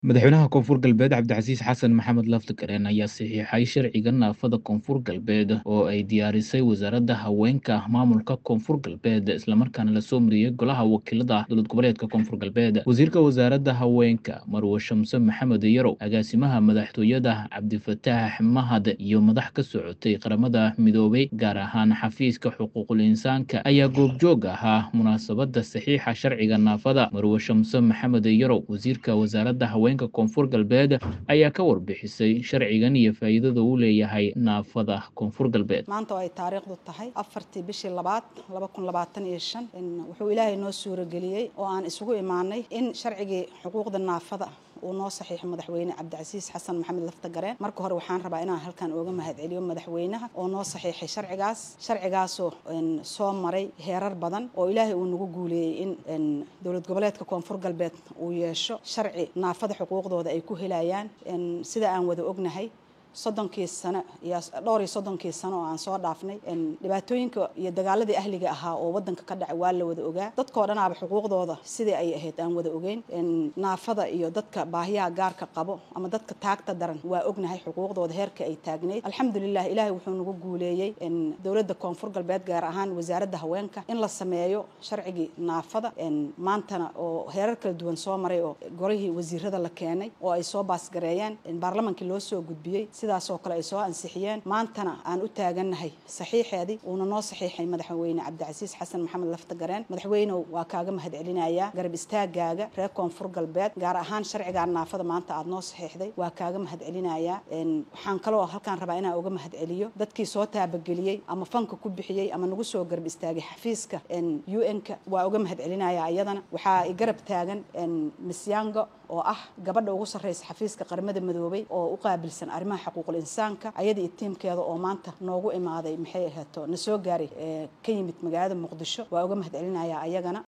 Madaxweynaha Koonfur Galbeed Cabdicasiis xasan maxamed laftigareen ayaa saxiixay sharciga naafada Koonfur Galbeed oo ay diyaarisay wasaaradda haweenka maamulka Koonfur Galbeed islamarkaana lasoo mariyey golaha wakiilada dowlad goboleedka Koonfur Galbeed wasiirka wasaaradda haweenka Marwo Shamse Maxamed Yarow agaasimaha madaxtooyada Cabdifataax Mahad iyo madax ka socotay qaramada midoobay gaar ahaan xafiiska xuquuqul insaanka ayaa goobjoog ahaa munaasabada saxiixa sharciga naafada Marwo Shamse Maxamed Yarow wasiirka wasaaradda haweenka koonfur galbeed ayaa ka warbixisay sharcigan iyo faa'iidada uu leeyahay naafada koonfur galbeed maanta oo ay taariikhdu tahay afartii bishii labaad laba kun labaatan iyo shan wuxuu ilaahay noo suurageliyey oo aan isugu imaanay in sharcigii xuquuqda naafada uu noo saxiixo madaxweyne cabdicasiis xasan maxamed laftagareen marka hore waxaan rabaa inaan halkan ooga mahadceliyo madaxweynaha oo noo saxiixay sharcigaas sharcigaasoo soo maray heerar badan oo ilaahay uu nagu guuleeyey in dowlad goboleedka koonfur galbeed uu yeesho sharci naafada xuquuqdooda ay ku helayaan sida aan wada ognahay soddonkii sano iyo dhowr iyo soddonkii sano oo aan soo dhaafnay dhibaatooyinka iyo dagaaladii ahliga ahaa oo wadanka ka dhacay waa la wada ogaa dadkoo dhanaaba xuquuqdooda sidii ay ahayd aan wada ogeyn naafada iyo dadka baahiyaha gaarka qabo ama dadka taagta daran waa ognahay xuquuqdooda heerka ay taagnayd alxamdulilah ilaahay wuxuu nagu guuleeyey dowladda koonfur galbeed gaar ahaan wasaaradda haweenka in la sameeyo sharcigii naafada maantana oo heerar kala duwan soo maray oo golihii wasiirada la keenay oo ay soo baasgareeyeen baarlamankii loo soo gudbiyey sidaasoo kale ay soo ansixiyeen maantana aan u taagannahay saxiixeedii uuna noo saxiixay madaxweyne cabdicasiis xasan maxamed laftagareen madaxweynew waa kaaga mahadcelinayaa garab istaagaaga reer koonfur galbeed gaar ahaan sharcigaa naafada maanta aada noo saxiixday waa kaaga mahadcelinayaa waxaan kaloo halkaan rabaa inaan uga mahadceliyo dadkii soo taabageliyey ama fanka ku bixiyey ama nagu soo garab istaagay xafiiska u n-ka waa uga mahadcelinayaa iyadana waxaa i garab taagan misyango oo ah gabadha ugu sarreysa xafiiska qaramada midoobay oo u qaabilsan arrimaha xuquuqul insaanka ayada iyo tiimkeeda oo maanta noogu imaaday maxay ahaato na soo gaaray ka yimid magaalada muqdisho waa uga mahadcelinayaa ayagana